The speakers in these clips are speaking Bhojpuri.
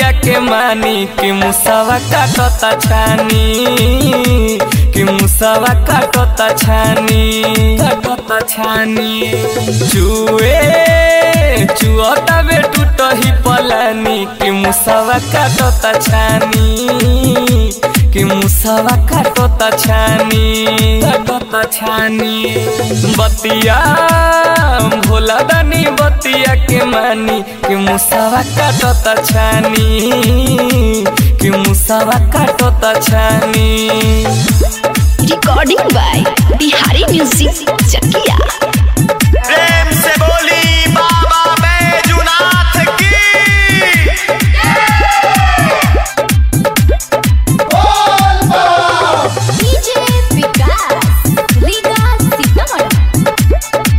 बतिया के मानी कि मुसावा काटता छानी कि मुसावा काटता छानी काटता छानी चुए चुअता बे टूटही पलानी कि मुसावा काटता छानी कि मुसावा काटता छानी काटता छानी बतिया भोला दानी बतिया के मानी कि मुसावा काटता छानी कि मुसावा काटता छानी recording by Bihari music Chakiya प्रेम से बोली बाबा बैजुनाथ की डीजे विकास रीगा सीतामढ़ी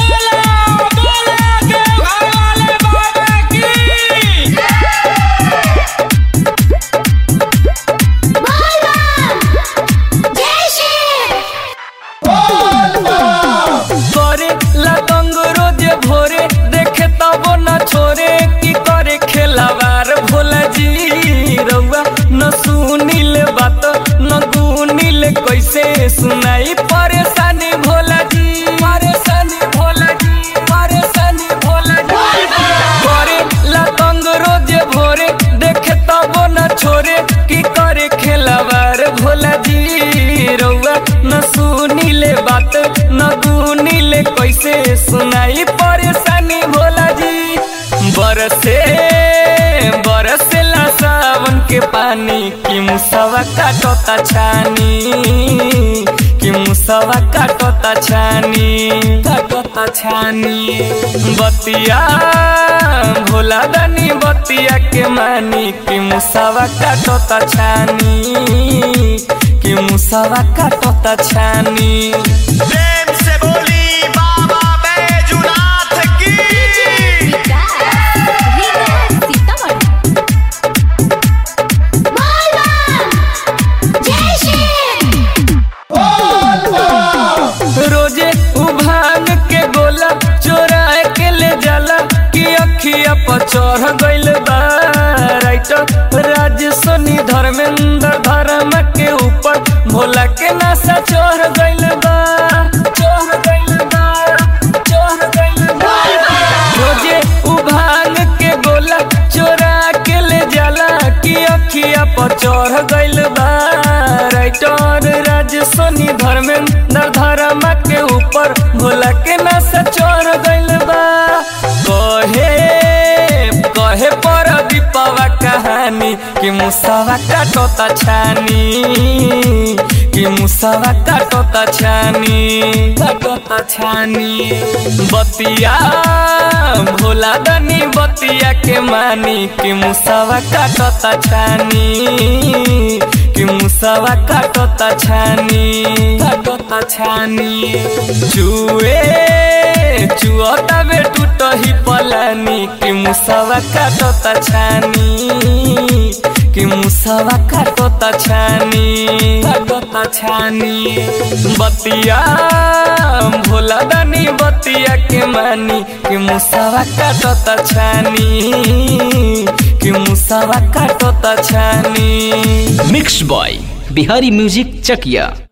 करे लतंग रोज भोरे देखे तब न छोरे की करे खेलावार भोला जी रउआ न सुनिल बात न गुनिल कैसे सुनाई परेशानी भोला जी परेशानी भोला जी परेशानी भोला जी करे लतंग रोज भोरे देखे तब न छोरे की करे खेलावार भोला जी रउआ न सुनिले बात न गुनिले कैसे सुनाई परेशानी भोला जी बरसे बरसेला सावन के पानी कि मुसवा काटता छानी कि मुसवा काटता छानी काटता छानी बतिया भोला दानी बतिया के मानी कि मुसवा काटता छानी कि मुसवा काटता छानी प्रेम से बोली बाबा बैजुनाथ की विकास रीगा सीतामढ़ी रोजे उभान के गोला चोरा के ले जाला कि अखिया पर चढ़ गइल बा राइटर राज सोनी धर्मेंद्र धर्म के ऊपर भोला के नासा चढ़ गइल बा चढ़ गइल बा चढ़ गइल बा रोजे उभान के गोला चोरा के ले जाला कि अखिया पर चढ़ गइल बा राइटर राज सोनी धर्मेंद्र धर्म के ऊपर भोला के नशा चढ़ गइल बा कहे कहे पर दीपवा कहानी कि मुसावा काटता छानी कि मुसावा काटता छानी काटता छानी बतिया भोला दानी बतिया के मानी कि मुसावा काटता छानी कि मुसावा काटता छानी काटता छानी चुए चुअता बे टूटही पलानी कि मुसावा काटता छानी कि मुसावा काटता छानी काटता छानी बतिया भोला दानी बतिया के मानी कि मुसावा काटता छानी कि मुसावा काटता छानी mix by Bihari music Chakiya